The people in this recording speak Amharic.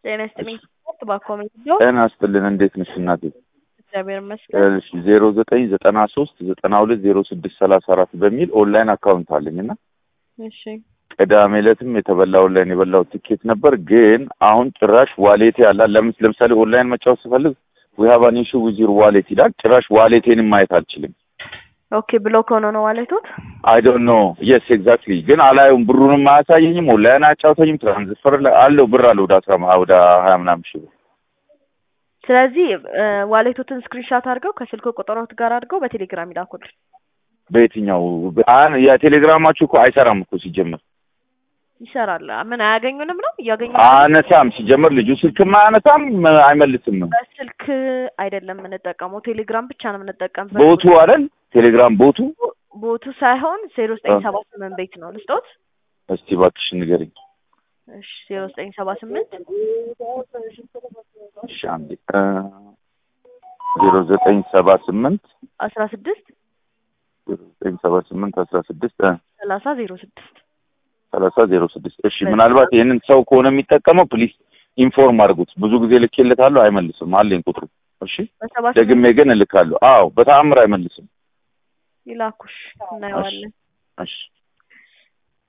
ጤና ይስጥልኝ። ባኮሜ ነው። ጤና ይስጥልን። እንዴት ነሽ እናቴ? እግዚአብሔር ይመስገን። እሺ ዜሮ ዘጠኝ ዘጠና ሶስት ዘጠና ሁለት ዜሮ ስድስት ሰላሳ አራት በሚል ኦንላይን አካውንት አለኝ እና እሺ ቅዳሜ ዕለትም የተበላ ኦንላይን የበላው ትኬት ነበር። ግን አሁን ጭራሽ ዋሌቴ አላ ለምስ ለምሳሌ ኦንላይን መጫወት ስፈልግ ዊ ሃቭ አን ኢሹ ዊዝ ዩር ዋሌት ይላል። ጭራሽ ዋሌቴንም ማየት አልችልም። ኦኬ ብሎክ ሆኖ ነው ዋሌቶት? አይ ዶንት ኖ የስ ኤግዛክትሊ ግን አላየውም። ብሩንም አያሳየኝም። ኦንላይን አያጫውተኝም። ትራንስፈር አለው ብር አለው ወደ አስራ ወደ ሀያ ምናምን ሺህ ብር ስለዚህ ዋሌቶትን ስክሪንሻት አድርገው ከስልክ ቁጥሮት ጋር አድርገው በቴሌግራም ይላኩልን። በየትኛው አን- የቴሌግራማችሁ እኮ አይሰራም እኮ ሲጀመር ይሰራል። ምን አያገኙንም ነው እያገኙ አነሳም ሲጀመር ልጁ ስልክም አያነሳም አይመልስም። በስልክ አይደለም የምንጠቀመው ቴሌግራም ብቻ ነው የምንጠቀምበት። ቦቱ አይደል ቴሌግራም ቦቱ። ቦቱ ሳይሆን ዜሮ ዘጠኝ ሰባ ስምንት ቤት ነው ልስጦት። እስቲ እባክሽ ንገሪኝ። እሺ ዜሮ ዘጠኝ ሰባ ስምንት እሺ አንዴ ዜሮ ዘጠኝ ሰባ ስምንት አስራ ስድስት ዜሮ ዘጠኝ ሰባ ስምንት አስራ ስድስት ሰላሳ ዜሮ ስድስት ሰላሳ ዜሮ ስድስት እሺ ምናልባት ይህንን ሰው ከሆነ የሚጠቀመው ፕሊስ ኢንፎርም አድርጉት። ብዙ ጊዜ ልኬለታለሁ አይመልስም። አለኝ ቁጥሩ። እሺ በሰባ ደግሜ ስምንት ግን እልካለሁ። አዎ በተአምር አይመልስም። ይላኩሽ እናየዋለን። እሺ